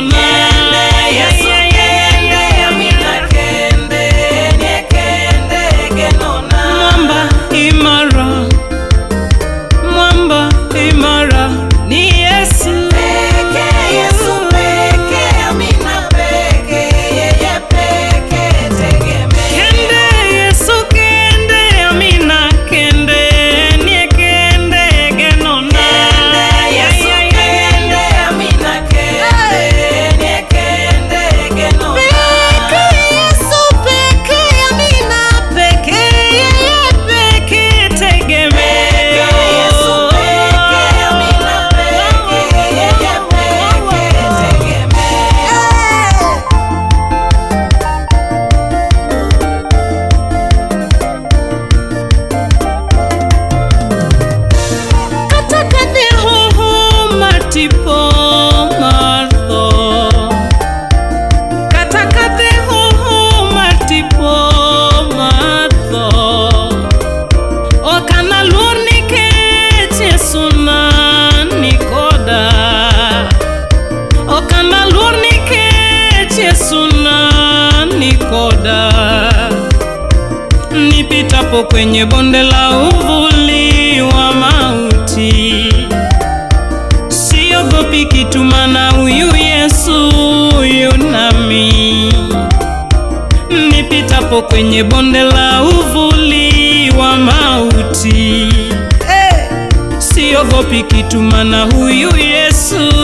genona Yesu kende, amina kende, nie kende genona. mwamba imara mwamba imara ni yesu Peke Yesu peke, amina peke, yeye peke tegemeo. kende yesu kende amina kende nie kende genona Yesu kende, amina kende, nie kende genona. Yesu peke amina peke yeye peke tegemeo Yesu peke, amina peke, yeye peke tegemeo. kata kadhi hoho matipo mar tho kata kadhi hoho matipo mar tho ok analuor nikech Yesu ni koda ok analuor nikech Yesu ni koda nipitapo kwenye bonde la uvuli wa mauti, siogopi kitu, maana huyu Yesu yu nami. Nipitapo kwenye bonde la uvuli wa mauti, siogopi kitu, maana huyu Yesu